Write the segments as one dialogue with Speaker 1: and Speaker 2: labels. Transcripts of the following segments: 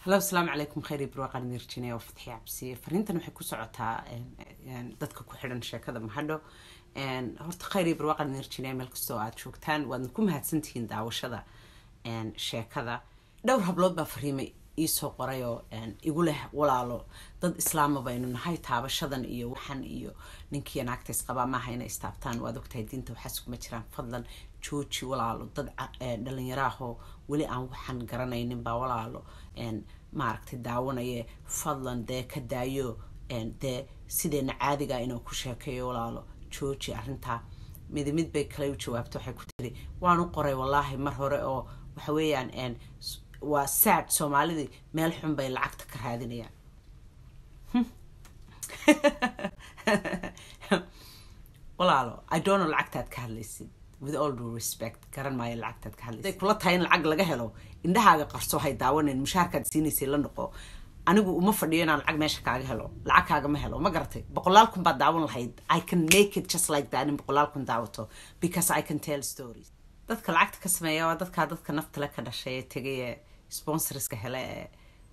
Speaker 1: hallo asalaamu calaykum khayr ibro qaan virginia oo fatxi cabsiye fariintan waxay ku socotaa dadka ku xidhan sheekada mahadho horta khayr ibro qaan virginia meel kastoo aad joogtaan waadna ku mahadsantihiin daawashada sheekada dhowr hablood baa fariimay iisoo qorayoo igu leh walaalo dad islaama baynu nahay taabashadan iyo waxan iyo ninkiiyo naagta isqabaa maaha inay istaabtaan waad ogtahay diinta waxaas kuma jiraan fadlan jooji walaalo dad dhalinyaraahoo weli aan waxan garanaynin baa walaalo maaragtay daawanaye fadlan dee ka daayo dee sideena caadiga inuu ku sheekeeyo walaalo jooji arrintaa midi mid bay kale u jawaabta waxay ku tiri waan u qoray wallaahi mar hore oo waxa weeyaan waa sad soomaalidii meel xun bay lacagta ka raadinayaan walaalo i don't know lacagtaad ka hadlaysid with all due respect garan maayo lacagtaad ka hadlaysid kula tahay in lacag laga helo indhahaaga qarso hay daawanayn mushaharkaad siinaysay la noqo anigu uma fadhiyo inaan lacag meesha kaaga helo lacag kaagama helo ma garatay boqolaal kun baad daawan lahayd i can make it just like that in boqolaal kun daawato because i can tell stories dadka lacagta ka sameeya waa dadkaa dadka naftale ka dhashay ee tegay ee sponsorska hele ee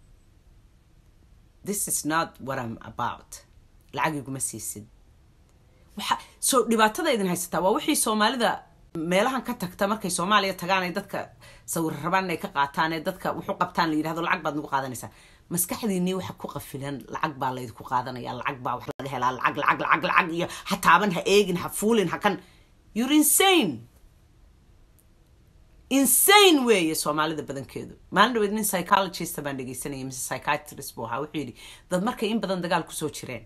Speaker 1: this is not what i'm about lacag iguma siisid waxa so dhibaatada idin haysataa waa wixii soomaalida meelahan ka tagta markay soomaaliya tagaan ay dadka sawir rabaan inay ka qaataan ee dadka wuxu qabtaan la yidhahdo lacag baad nagu qaadanaysaa maskaxdiinii waxa ku qafilan lacag baa laydinku qaadanaya lacag baa wax laga helaa lacag lacag lacag lacag iyo ha taaban ha eegin ha fuulin ha kan you're insane insane weeye soomaalida badankeedu maalin dhaweed nin psychologist baan dhegeysanayay mise psychiatrist buu ahaa wuxuu yidhi dad markay in badan dagaal kusoo jireen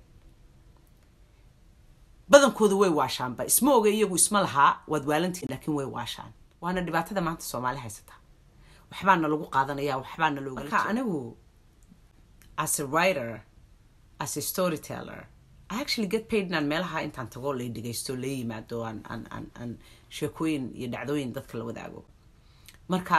Speaker 1: badankoodu way waashaanba isma oga iyagu isma lahaa waad waalantihin laakiin way waashaan waana dhibaatada maanta soomaali haysataa waxbaana lagu qaadanaya waxbaana looga marka anigu as a writer as a storyteller I actually get paid inaan meelaha intaan tago lay dhegeysto la yimaado aan aan aan aan sheekooyin iyo dhacdooyin dadka la wadaago marka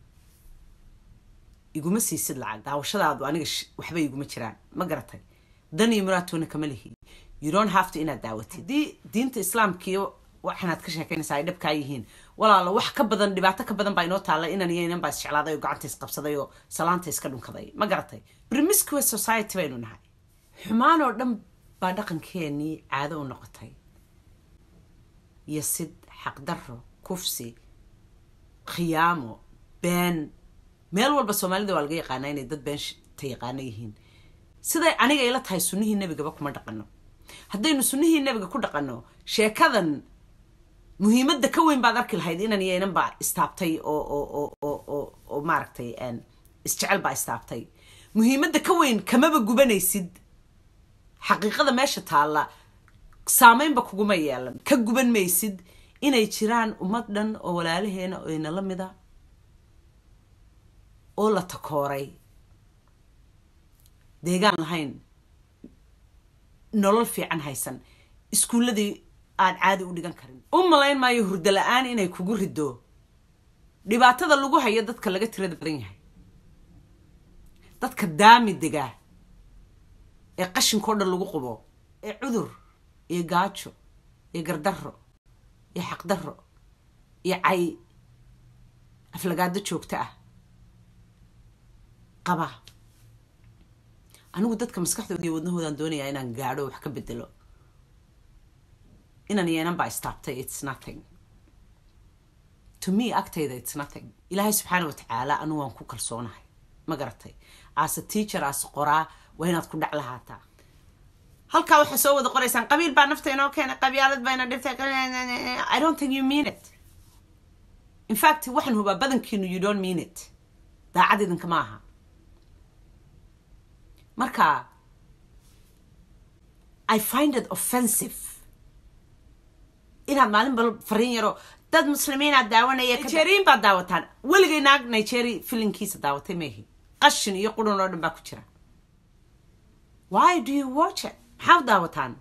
Speaker 1: iguma siisid lacag daawashadaadu aniga waxba iguma jiraan ma garatay dan iyo muraatoona kama lihi you don't have to inaad daawatid haddii diinta islaamkiiyo waxanaad ka sheekeynaysaa ay dhabkaa yihiin walaalo wax ka badan dhibaato ka badan baa inoo taalla inan iyo inan baa isjeclaaday oo gacanta isqabsaday oo salaanta iska dhunkaday ma garatay promiscuous society baynu nahay xumaan oo dhan baa dhaqankeenii caado u noqotay yasid xaqdarro kufsi khiyaamo been meel walba soomaalida waa laga yaqaanaa inay dad beenta yaqaano yihiin siday aniga ila tahay sunnihii nebigaba kuma dhaqano haddaynu sunnihii nebiga ku dhaqanno sheekadan muhiimadda ka weyn baad arki lahayd inan iyo inan baa istaabtay oo oo oo oo oo oo maaragtay isjecel baa istaabtay muhiimadda ka weyn kamaba gubanaysid xaqiiqada meesha taalla saameynba kuguma yeelan ka guban maysid inay jiraan ummad dhan oo walaalaheena oo inala mida oo la takooray deegaan lahayn nolol fiican haysan iskuulladii aan caadi u dhigan karin u malayn maayo hurdo la-aan inay kugu riddo dhibaatada lagu hayo dadka laga tirada badan yahay dadka daami degaa ee qashinkao dhan lagu qubo ee cudur iyo gaajo iyo gardarro iyo xaqdarro iyo cay aflagaado joogto ah qaba anigu dadka maskaxdooda iyo wadnahoodaan doonayaa inaan gaadho wax ka bedelo inan iyo inan baa istaabtay its nothing to me agtayda its nothing ilaahay subxaana wa tacaala anigu waan ku kalsoonahay ma garatay as a teacher as qoraa waa inaad ku dhac lahaataa halkaa waxaa soo wada qoraysaan qabiil baa nafta inoo keenay qabyaalad baa ina dhibtay i don't think you mean it in fact waxaan hubaa badankiinu you don't mean it daacad idinka ma aha marka i find it offensive inaad maalin bal fariin yaro dad muslimiinaad daawanaya nigerian baad daawataan weligay naag nigeria filinkiisa daawatay meehi qashin iyo qurun oo dhan baa ku jira why do you watch it maxaa daawataan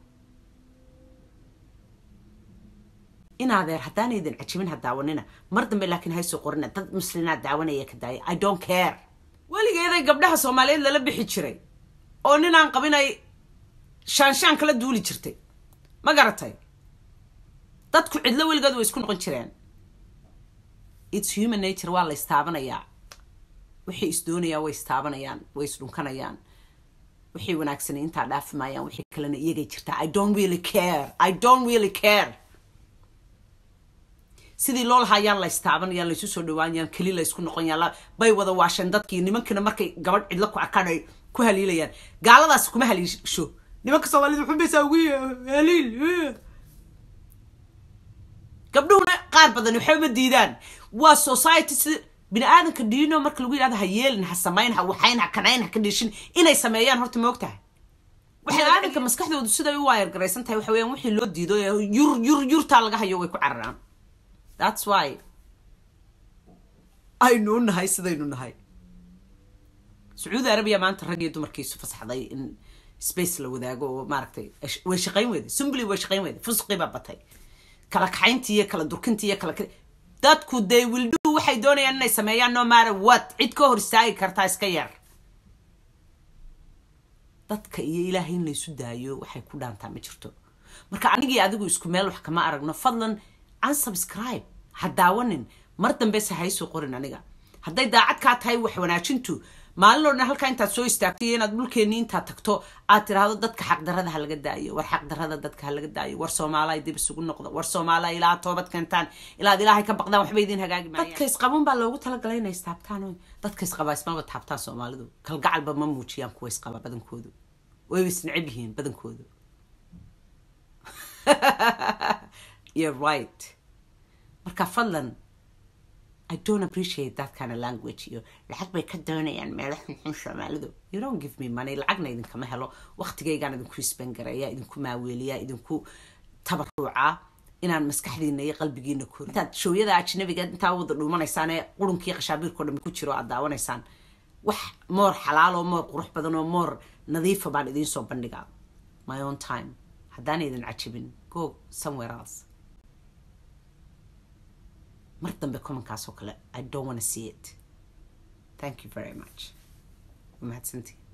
Speaker 1: inaadeer haddaan idin cajibin ha daawanina mar dambe laakiin haysoo qorina dad muslinaad daawanaya ka daaya i don't care weligeeday gabdhaha soomaaliyeed lala bixi jiray oo ninaan qabinay shaanshaan kala duuli jirtay ma garatay dadku cidlo weligeed way isku noqon jireen its human nature waa la istaabanayaa wixii isdoonayaan way istaabanayaan way isdhunkanayaan wixii wanaagsanay intaa dhaafi maayaan wixii kalena iyagay jirtaa i don't really care i don't really care sidii loo lahaa yaan la istaabanayaan laysu soo dhawaanayaan keli la isku noqonayaan bay wada waasheen dadkii nimankina markay gabadh cidlo ku arkaan ay ku haliilayaan gaaladaas kuma haliisho nimanka soomaalida xunbaysaa ugu haliil gabdhuhuna qaar badan waxba ma diidaan waa society si bini aadanka diino marka lagu yidhahdo ha yeelin ha samayn ha waxayn ha kanayn ha ka dhishin inay sameeyaan horta ma ogtahay bini aadanka maskaxdoodu siday u waayar garaysan tahay waxa weeyaan wixii loo diido ee yur yur yurtaa laga hayo way ku cararaan that's why aynu u nahay sidaynu nahay sacuudi arabiya maanta rag iyo dumarkiisu fasaxday in space la wadaago oo maaragtay way shaqayn weyday sumbly way shaqayn weyday fusqii baa batay kala kaxayntii iyo kala durkintii iyo kala dadku they will do waxay doonayaan inay sameeyaan no matter what cid ka hor istaagi kartaa iska yar dadka iyo ilaahay in laysu daayo waxay ku dhaantaa ma jirto marka anigii adigu isku meel wax kama aragno fadlan unsubscribe ha daawanin mar dambese haysoo qorin aniga hadday daacad kaa tahay wax wanaajintu maalin oo dhan halkaa intaad soo istaagto iyo inaad dhulkeenni intaad tagto aad tiraahdo dadka xaqdarada ha laga daayo war xaqdarada dadka ha laga daayo war soomaala dib isugu noqdo war soomaala ilaa toobad keentaan ilaad ilaahay ka baqdaan waxba idin hagaagi maayaan dadka isqaban baa loogu talagalay inay istaabtaan oy dadka isqaba ismaba taabtaan soomaalidu kalgacalba ma muujiyaan kuwa isqaba badankoodu wayba isneceb yihiin badankoodu you're right marka fadlan I don't appreciate that kind of language iyo lacag bay ka doonayaan meelo xunxun soomaalidu you don't give me money lacagna idinkama helo waqtigaygaan idinku isbangareeya idinku maaweeliya idinku tabaruuca inaan maskaxdiina iyo qalbigiina kori intaad shooyada ajnabiga intaa wada dhuumanaysaan ee qurunkii qashaabiirkao dhan ku jiro aad daawanaysaan wax moor xalaal oo moor qurux badan oo moor nadiifa baan idiin soo bandhigaa my own time haddaan idin cajibin go somewhere else mar dambe commonkaas oo kale i don't want to see it thank you very much mahadsantii